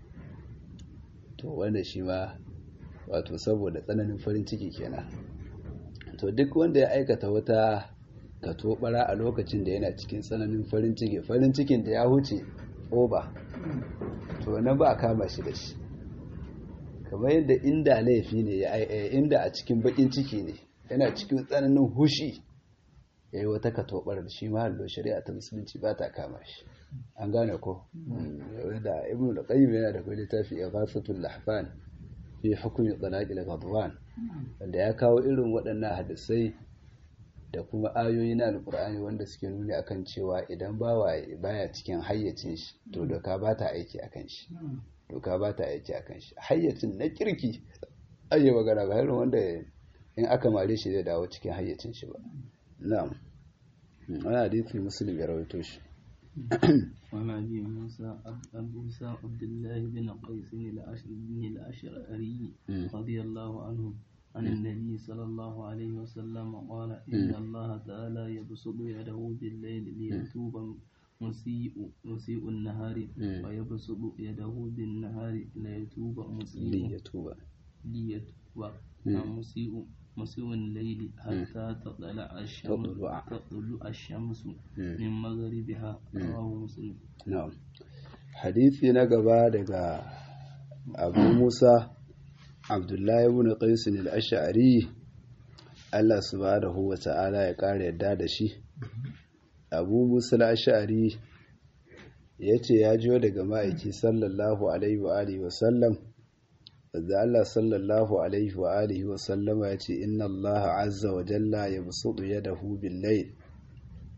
to wanda shi ma wato saboda tsananin farin ciki kenan to duk wanda ya aikata wata katobara a lokacin da yana cikin tsananin farin ciki farin cikin da ya huce oba to nan ba a kama shi da shi kamar yadda inda laifi ne ya inda a cikin bakin ciki ne yana cikin tsananin hushi ya yi wata katobar da shi mahallo shari'a ta musulunci ba ta kama shi an gane ko da ibn al-qayyim yana da kai littafi ighasatul lahfan fi hukmi talaqil ghadwan wanda ya kawo irin waɗannan hadisai da kuma ayoyi na alkur'ani wanda suke nuni akan cewa idan bawa baya cikin hayyacin shi to doka ba ta aiki akan shi doka ba ta aiki akan shi hayyacin na kirki ayi magana ba irin wanda in aka mare shi zai dawo cikin hayyacin shi ba na'am wani hadisi muslim ya rawaito shi وعن أبي موسى أبو موسى عبد الله بن قيس الأشعري الأشعري رضي الله عنه عن النبي صلى الله عليه وسلم قال إن الله تعالى يبسط يده بالليل ليتوب مسيء مسيء النهار ويبسط يده بالنهار ليتوب مسيء ليتوب ليتوب مسيء مسيء الليل حتى تطلع الشمس تطلع. تطلع الشمس من مغربها رواه مسلم na'am hadisi na gaba daga abu musa abdullahi ibn qais al-ash'ari Allah subhanahu wa ta'ala ya kare yadda da shi abu musa al-ash'ari yace ya jiyo daga ma'aiki sallallahu alaihi wa alihi wa sallam da Allah sallallahu alaihi wa alihi wa sallama yace inna Allah azza wa jalla yabsutu yadahu bil layl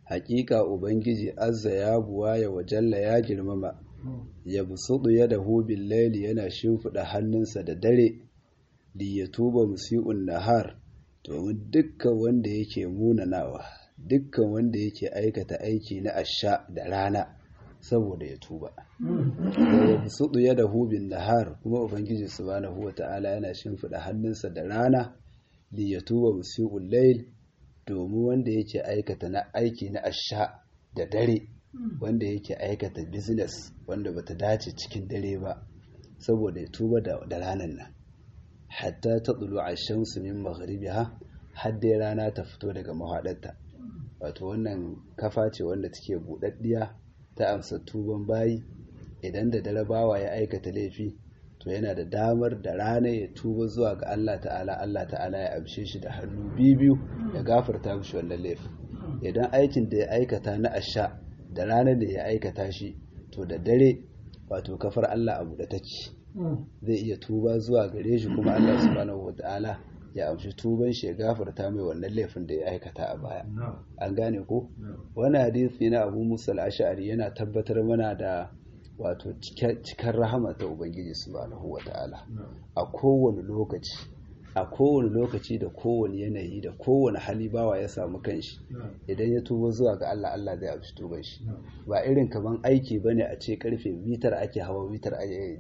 haƙiƙa ubangiji azza ya buwaya wa jalla ya girmama ya busudu ya da hubin laili yana shimfiɗa hannunsa da dare li ya tuba musi'un nahar domin dukkan wanda yake munanawa dukkan wanda yake aikata aiki na asha da rana saboda ya tuba ya busudu ya da hubin nahar kuma ubangiji subhanahu wata'ala yana shimfiɗa hannunsa da rana li ya tuba musi'un lail domin wanda yake aikata na aiki na asha da dare wanda yake aikata business wanda bata dace cikin dare ba saboda ya tuba da ranar nan hatta ta tsulu a shamsu min magharibiha har dai rana ta fito daga mahaɗarta wato wannan kafa ce wanda take buɗaɗɗiya ta amsa tuban bayi idan da dare bawa ya aikata laifi to yana da damar da rana ya tuba zuwa ga Allah ta'ala Allah ta'ala ya amshe shi da hannu biyu ya gafarta mishi wannan laifin idan aikin da ya aikata na asha da ranar da ya aikata shi to da dare wato kafar Allah abu da take zai iya tuba zuwa gare shi kuma Allah subhanahu wata'ala ya amshi tuban shi ya gafarta mai wannan laifin da ya aikata a baya an gane ko wani hadisi na Abu Musa al-Ash'ari yana tabbatar mana da wato cikar rahama ta Ubangiji subhanahu wata'ala a kowane lokaci a kowane lokaci da kowane yanayi da kowane hali bawa ya samu kanshi idan ya tuba zuwa ga Allah Allah zai amshi tuban shi ba irin kaman aiki bane a ce karfe mitar ake hawa mitar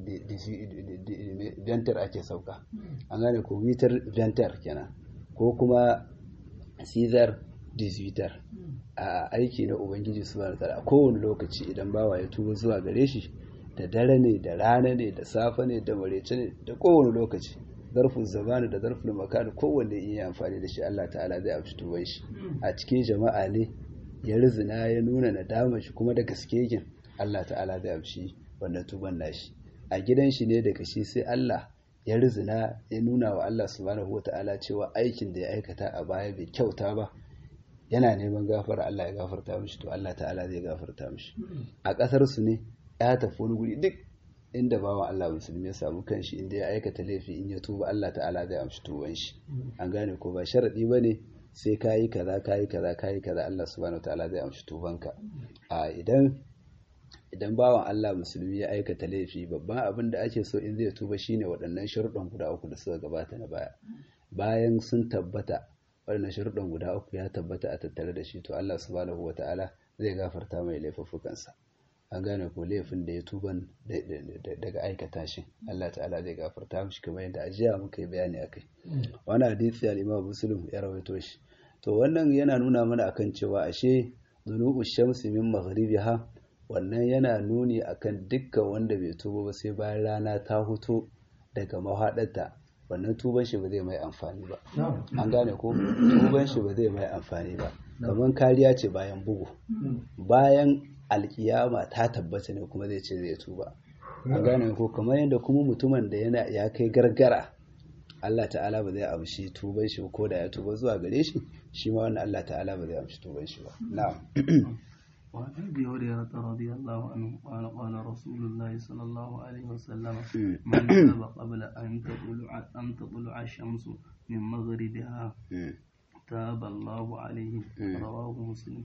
ventar ake sauka an gane ko mitar ventar kenan ko kuma caesar disvitar a aiki na ubangiji subhanahu wataala a kowane lokaci idan bawa ya tuba zuwa gare shi da dare ne da rana ne da safe ne da marece ne da kowane lokaci zarfin zamani da zarfin makani kowanne in yi amfani da shi Allah ta'ala zai amshi tuban shi a cikin jama'a ne ya rizina ya nuna nadama shi kuma da gaske yake Allah ta'ala zai amshi wannan tuban nashi a gidan shi ne daga shi sai Allah ya rizina ya nuna wa Allah subhanahu wata'ala cewa aikin da ya aikata a baya bai kyauta ba yana neman gafara Allah ya gafarta mishi to Allah ta'ala zai gafarta mishi a kasar su ne ya tafi wani guri duk inda bawan Allah musulmi ya samu kanshi inda ya aikata laifi in ya tuba Allah ta'ala zai amshi tuban shi an gane ko ba sharadi bane sai kayi kaza kayi kaza kayi kaza Allah subhanahu wataala zai amshi tubanka a idan idan bawan Allah musulmi ya aikata laifi babban abin da ake so in zai tuba shine waɗannan sharuɗan guda uku da suka gabata na baya bayan sun tabbata waɗannan sharuɗan guda uku ya tabbata a tattare da shi to Allah subhanahu wataala zai gafarta mai laifuffukansa an gane ko laifin da ya tuban daga aikata shi Allah ta'ala zai gafarta mishi kamar yadda ajiya muka yi bayani akai wani hadisi al-Imam Muslim ya rawaito shi to wannan yana nuna mana akan cewa ashe dhunubu shamsi min maghribiha wannan yana nuni akan dukkan wanda bai tuba ba sai bayan rana ta huto daga mahaɗarta wannan tuban shi ba zai mai amfani ba an gane ko tuban shi ba zai mai amfani ba kamar kariya ce bayan bugu bayan alkiyama ta tabbata ne kuma zai ce zai tuba an gane ko kamar yadda kuma mutumin da yana ya kai gargara Allah ta'ala ba zai amshi tuban shi ko da ya tuba zuwa gare shi shi ma wannan Allah ta'ala ba zai amshi tuban shi ba na'am وعن ابي هريره رضي الله عنه قال قال رسول الله صلى الله عليه وسلم من تاب قبل ان تطلع ان تطلع الشمس من مغربها تاب الله عليه رواه مسلم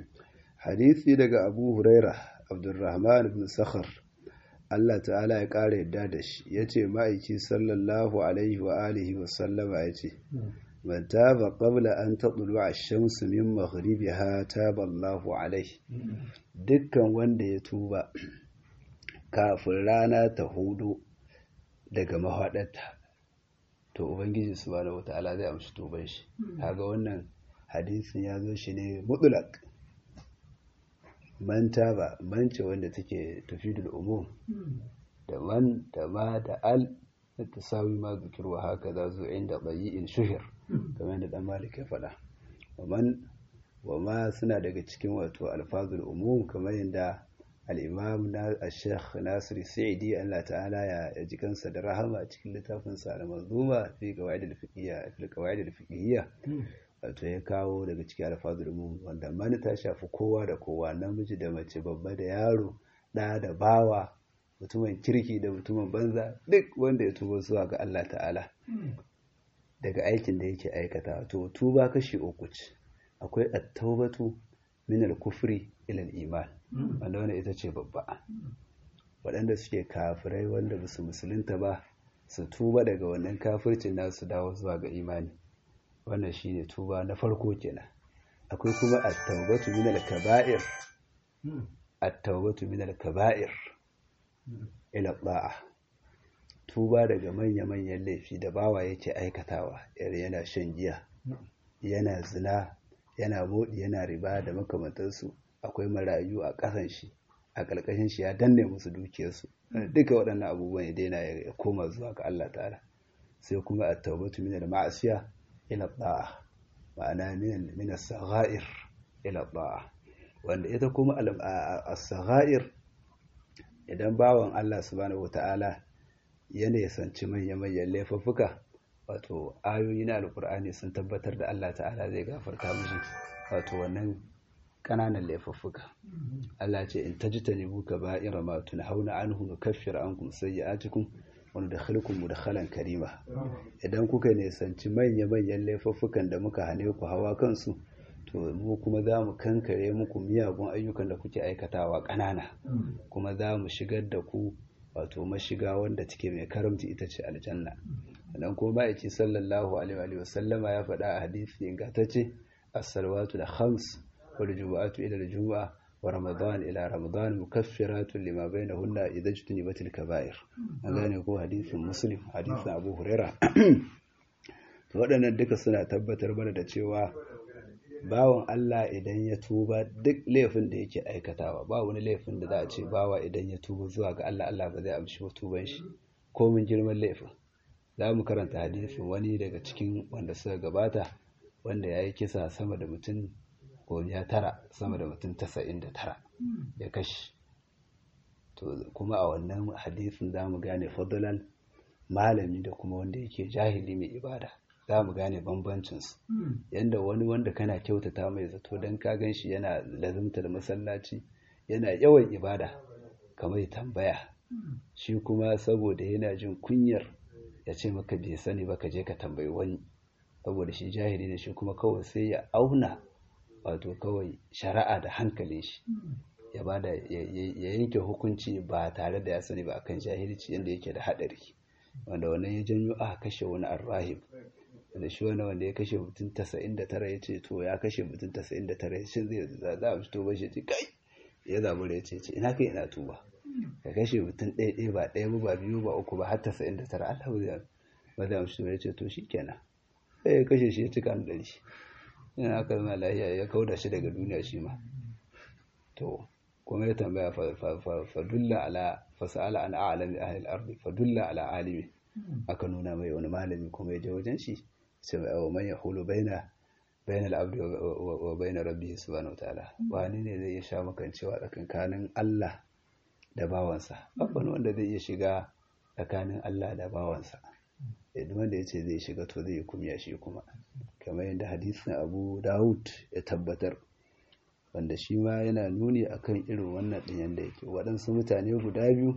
hadisi daga abu huraira abdurrahman ibn sakhar Allah ta'ala ya ƙara yadda da shi ya ce ma'aiki sallallahu alaihi wa alihi wa sallama ya ce man taba qabla an tadlu ash-shamsu min maghribiha taba Allahu alaihi dukkan wanda ya tuba kafin rana ta hudu daga mahaɗarta to ubangiji subhanahu wata'ala zai amshi tuban shi kaga wannan hadisin ya zo shi ne mutlaq man taba man ce wanda take tafidul umum da man da ma da al da tasawi ma zikirwa haka za zo inda bayi'in shuhir kamar da dan malik ya faɗa wa man wa ma suna daga cikin wato alfazul umum kamar yadda al-imam na al-sheikh nasir sa'idi Allah ta'ala ya ji kansa da rahama a cikin littafin sa al-manzuma fi qawaid al-fiqhiyya fi qawaid al-fiqhiyya wato ya kawo daga cikin alfazul umum wanda mani ta shafi kowa da kowa namiji da mace babba da yaro da da bawa mutumin kirki da mutumin banza duk wanda ya tuba zuwa ga Allah ta'ala daga aikin da yake aikata to tuba kashi uku ce akwai at-taubatu min al-kufri ila al-iman wanda wannan ita ce babba waɗanda suke kafirai wanda ba su musulunta ba su tuba daga wannan kafircin nasu dawo zuwa ga imani wannan shine tuba na farko kenan akwai kuma at-taubatu min al-kaba'ir at-taubatu min al-kaba'ir ila ba'a tuba daga manya-manyan laifi da bawa yake aikatawa yare yana shan giya yana zina yana modi yana riba da makamantansu akwai marayu a ƙasan shi a ƙarƙashin shi ya danne musu dukiyarsu duka waɗannan abubuwan ya daina ya koma zuwa ga Allah ta'ala sai kuma at-taubatu min al-ma'asiya ila ba'a ma'ana min as-sagha'ir ila ba'a wanda ita kuma as-sagha'ir idan bawan Allah subhanahu wata'ala ya nisanci manya-manyan laifuffuka wato ayoyi na alkur'ani sun tabbatar da Allah ta'ala zai gafarta mishi wato wannan ƙananan laifuffuka Allah ce in tajtanibu kaba'ira ma tunhauna anhu nukaffir ankum sayyi'atikum wa nudkhilukum mudkhalan karima idan kuka nisanci manya-manyan laifuffukan da muka hane ku hawa kansu to mu kuma za mu kankare muku miyagun ayyukan da kuke aikatawa ƙanana kuma za mu shigar da ku wato mashiga wanda take mai karamci ita ce aljanna dan kuma ma'aiki sallallahu alaihi wa sallama ya faɗa a hadisi ingantacce as-salawatu da khams wal jumu'atu ila al-jumu'a wa ramadan ila ramadan mukaffiratun lima bainahunna idza jtunibatil kaba'ir an gane ko hadisin muslim hadisin abu huraira to waɗannan duka suna tabbatar mana da cewa bawan Allah idan ya tuba duk laifin da yake aikatawa ba wani laifin da za a ce bawa idan ya tuba zuwa ga Allah Allah ba zai amshi tuban shi ko mun girman laifin za mu karanta hadisin wani daga cikin wanda suka gabata wanda ya yi kisa sama da mutum ya tara sama da mutum tasa'in da tara ya kashe to kuma a wannan hadisin za mu gane fadalan malami da kuma wanda yake jahili mai ibada za mu gane bambancinsu yadda wani wanda kana kyautata mai zato don ka gan shi yana lazimtar masallaci yana yawan ibada kamar tambaya shi kuma saboda yana jin kunyar ya ce maka bai sani ba ka je ka tambayi wani saboda shi jahili ne shi kuma kawai sai ya auna wato kawai shari'a da hankalin shi ya bada ya yanke hukunci ba tare da ya sani ba akan jahilci yadda yake da haɗari wanda wannan ya janyo aka kashe wani arrahib da shi wani wanda ya kashe mutum tasa'in da tara ya ce to ya kashe mutum tasa'in da tara shi zai za a fito ba shi ce kai ya zabu da ya ce ina kai ina tuba ka kashe mutum ɗaya ɗaya ba ɗaya ba biyu ba uku ba har tasa'in da tara Allah zai ba zai amshi ya ce to shi kenan sai ya kashe shi ya cika an ɗari yana aka zama lahiya ya kauda shi daga duniya shi ma to kuma ya tambaya fadulla ala fasala an a'lami ahli al-ardi fadulla ala alimi aka nuna mai wani malami kuma ya je wajen shi sai wa man yahulu baina baina al-abdi wa baina rabbihi subhanahu wa ta'ala wani ne zai sha makancewa tsakankanin Allah da bawansa babban wanda zai iya shiga tsakanin Allah da bawansa idan wanda ya ce zai shiga to zai kumya shi kuma kamar yadda hadisin Abu Dawud ya tabbatar wanda shi ma yana nuni akan irin wannan ɗin yadda yake waɗansu mutane guda biyu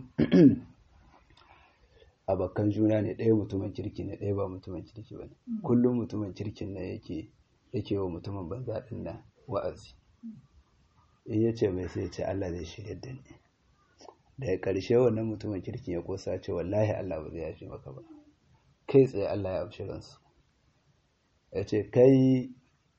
abokan juna ne ɗaya mutumin kirki ne ɗaya ba mutumin kirki ba ne kullum mutumin kirkin nan yake yake wa mutumin banza ɗin nan wa'azi in ya ce mai sai ce Allah zai shirya da ni daga ƙarshe wannan mutumin kirkin ya kosa ce wallahi Allah ba zai yafi maka ba kai tsaye Allah ya amshi ransu ya ce kai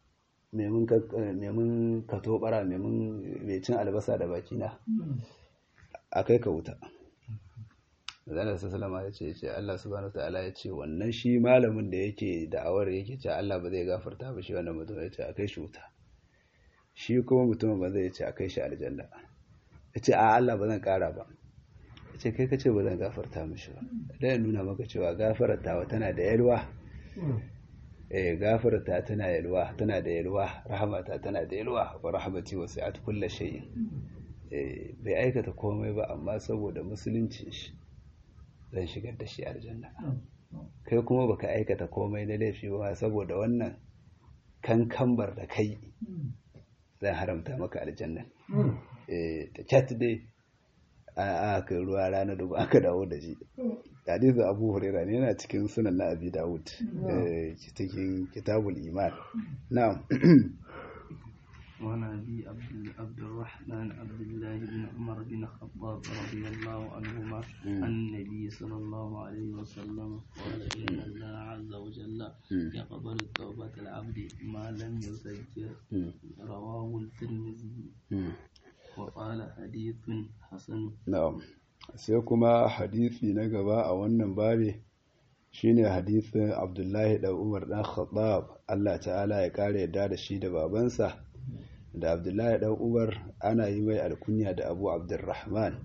memun ka tobara memun mai cin albasa da bakina a kai ka wuta zanen sassalama ya ce ce Allah subhanahu ta'ala ya ce wannan shi malamin da yake da'awar yake ce Allah ba zai gafarta ba shi wannan mutum ya ce a kai shi wuta shi kuma mutumin ba zai ce a kai shi aljanna ya ce a Allah ba zan kara ba ya ce kai ka ce ba zan gafarta mishi ba da ya nuna maka cewa gafartawa tana da yalwa eh gafarta tana yalwa tana da yalwa rahamata tana da yalwa wa rahmati wasi'at kulli shay'in eh bai aikata komai ba amma saboda musulunci shi zan shigar da shi aljanna kai kuma baka aikata komai na laifi ba saboda wannan kankambar da kai zan haramta maka aljanna eh ta chat dai a aka ruwa rana da aka dawo da shi hadisin abu huraira ne yana cikin sunan na abi dawud cikin kitabul iman na'am وعن أبي عبد عبد الرحمن عبد الله بن عمر بن الخطاب رضي الله عنهما عن النبي صلى الله عليه وسلم قال إن الله عز وجل يقبل توبة العبد ما لم يزجر رواه الترمذي وقال حديث حسن na'am sai kuma hadisi na gaba a wannan babe shine hadisin Abdullahi dan Umar dan Khattab Allah ta'ala ya kare yadda da shi da babansa da Abdullahi dan Umar ana yi mai alkunya da Abu Abdurrahman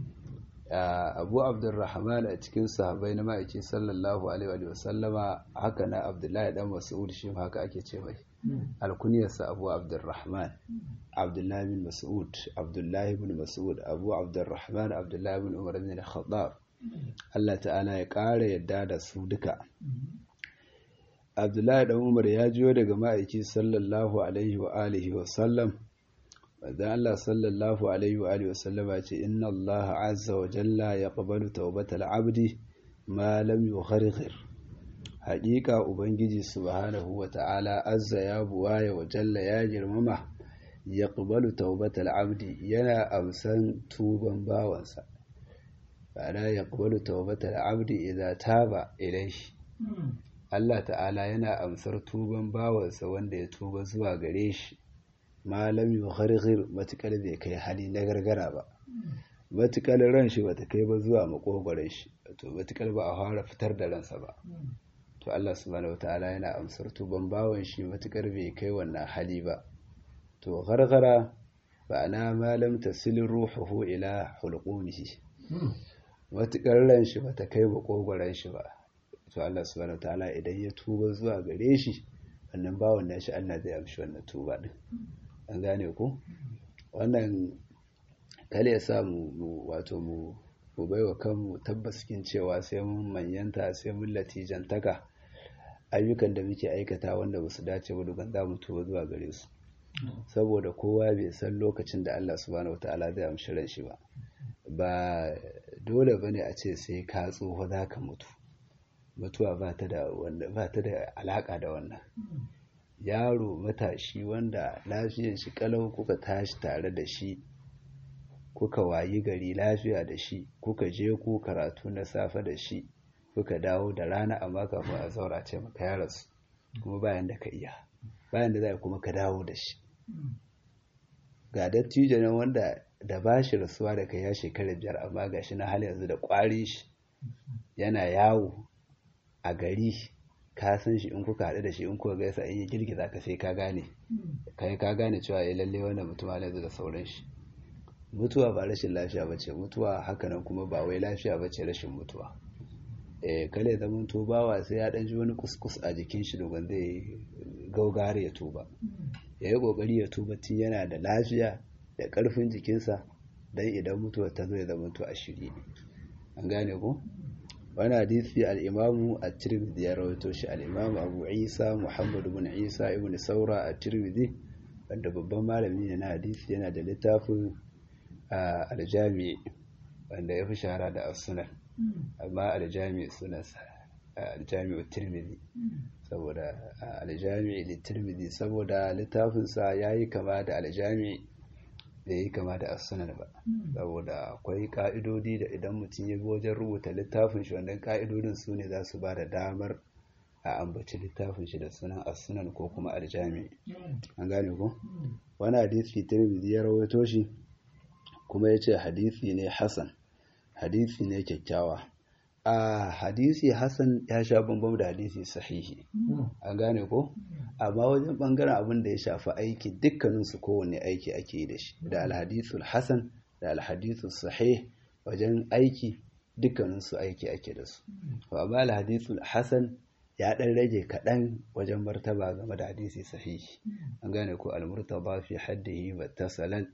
Abu Abdurrahman a cikin sahabbai na ma'aiki sallallahu alaihi wa sallama haka na Abdullahi dan Mas'ud shi haka ake ce mai alkunyarsa Abu Abdurrahman Abdullahi bin Mas'ud Abdullahi bin Mas'ud Abu Abdurrahman Abdullahi bin Umar bin Khattab Allah ta'ala ya ƙara yadda da su duka Abdullahi dan Umar ya jiyo daga ma'aiki sallallahu alaihi wa alihi wa sallam Manzon Allah sallallahu alaihi wa alihi wa sallama ce inna Allah azza wa jalla yaqbalu tawbatal abdi ma lam yugharghir haƙiƙa ubangiji subhanahu wa ta'ala azza ya buwaya wa jalla ya girmama yaqbalu tawbatal abdi yana amsan tuban bawansa bana yaqbalu tawbatal abdi idza taba ilayhi Allah ta'ala yana amsar tuban bawansa wanda ya tuba zuwa gare shi malam yugharghir matukar bai kai hali na gargara ba matukar ran shi bata kai ba zuwa makogwaron shi to matukar ba a fara fitar da ransa ba to Allah subhanahu wataala yana amsar tuban bawan shi matukar bai kai wannan hali ba to gargara ba'ana malam tasil ruhuhu ila hulqumihi matukar ran shi bata kai makogwaron shi ba to Allah subhanahu wataala idan ya tuba zuwa gare shi wannan bawan nashi Allah zai amshi wannan tuba din an gane ku wannan kale ya sa mu wato mu mu baiwa kanmu tabbas cikin cewa sai mun manyanta sai mun latijantaka ayyukan da muke aikata wanda ba su dace ba dukan za mu tuba zuwa gare su saboda kowa bai san lokacin da Allah subhanahu wataala zai amshi ran shi ba ba dole bane a ce sai ka tsoho za ka mutu mutuwa ba ta da ba ta da alaka da wannan yaro matashi wanda lafiyar shi kalau kuka tashi tare da shi kuka wayi gari lafiya da shi kuka je ku karatu na safe da shi kuka dawo da rana amma kafin a zaura ce maka ya rasu kuma bayan da ka iya bayan da za kuma ka dawo da shi ga dattijo nan wanda da ba shi rasuwa da kai ya shekara biyar amma ga shi na hali yanzu da kwari shi yana yawo a gari ka san shi in kuka haɗu da shi in kuka gaisa in yi girgiza ka sai ka gane kai ka gane cewa ya lalle wannan mutum ne da sauran shi mutuwa ba rashin lafiya ba ce mutuwa hakanan kuma ba wai lafiya ba ce rashin mutuwa eh kale zaman tubawa sai ya ɗan ji wani kuskus a jikin shi dogon zai gaugare ya tuba ya yi ƙoƙari ya tuba tun yana da lafiya da ƙarfin jikinsa don idan mutuwa ta zo ya zama a shirye an gane ko wani hadisi al'imamu a tirmidhi ya rawaito shi al'imamu abu isa muhammadu bin isa ibn saura a tirmidhi wanda babban malami ne na hadisi yana da littafin aljami wanda ya fi shahara da asunan amma aljami sunansa aljami tirmidhi saboda aljami da tirmidhi saboda littafinsa ya yi kama da aljami da yi kama da asunan ba saboda akwai ka'idodi da idan mutum ya bi wajen rubuta littafin shi wannan ka'idodin su ne za su ba da damar a ambaci littafin shi da sunan asunan ko kuma aljami an gane ko wani hadisi tirmidhi ya rawaito shi kuma ya ce hadisi ne hasan hadisi ne kyakkyawa a hadisi hasan ya sha bambam da hadisi sahihi an gane ko amma wajen bangaren abin da ya shafi aiki dukkaninsu kowane aiki ake yi da shi da alhadisul hasan da alhadisul sahih wajen aiki dukkaninsu aiki ake da su amma alhadisul hasan ya dan rage kaɗan wajen martaba game da hadisi sahihi an gane ko almurtaba fi haddihi muttasalan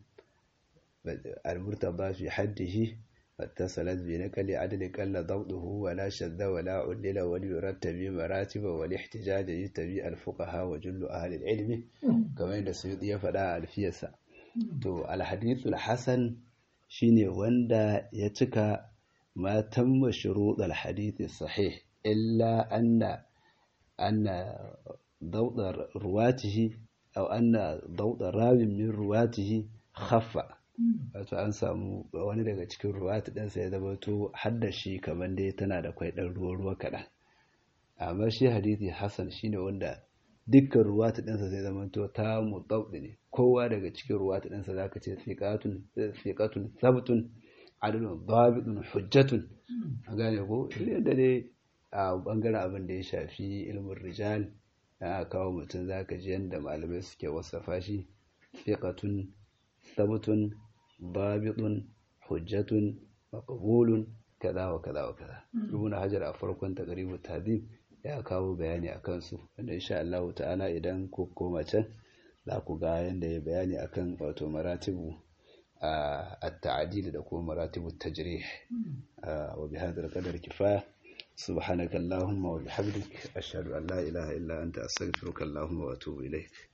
almurtaba fi haddihi اتصلت بنقل عدل قل ضبطه ولا شذ ولا علل وليرتب مراتب والاحتجاج يتبي الفقهاء وجل أهل العلم كما يند سيوطي يفدا الفيسا تو الحديث الحسن shine wanda ya cika ma tamma shurut alhadith sahih illa anna anna dawd ruwatihi aw anna dawda rawin min ruwatihi khaffa wato an samu wani daga cikin ruwati ɗinsa ya zama to haddashi kamar dai tana da kwai ɗan ruwa ruwa kaɗan amma shi hadithi hasan shine wanda dukkan ruwati ɗinsa zai zama to ta mutsaudi ne kowa daga cikin ruwati ɗinsa zaka ce fiqatun fiqatun sabtun adalun dabitun hujjatun a gane ko da dai a bangaren abin da ya shafi ilmin rijal a kawo mutum zaka ji yadda malamai suke wasafa shi fiqatun sabtun dabitun hujjatun maqbulun kaza wa kaza wa kaza ibn hajar a farkon taqribu tadib ya kawo bayani akan su wanda insha Allah ta'ala idan ku koma can za ku ga yanda ya bayani akan wato maratibu التعديل da kuma مراتب التجريح وبهذا القدر كفاية سبحانك اللهم وبحمدك أشهد أن لا إله إلا أنت أستغفرك اللهم وأتوب إليك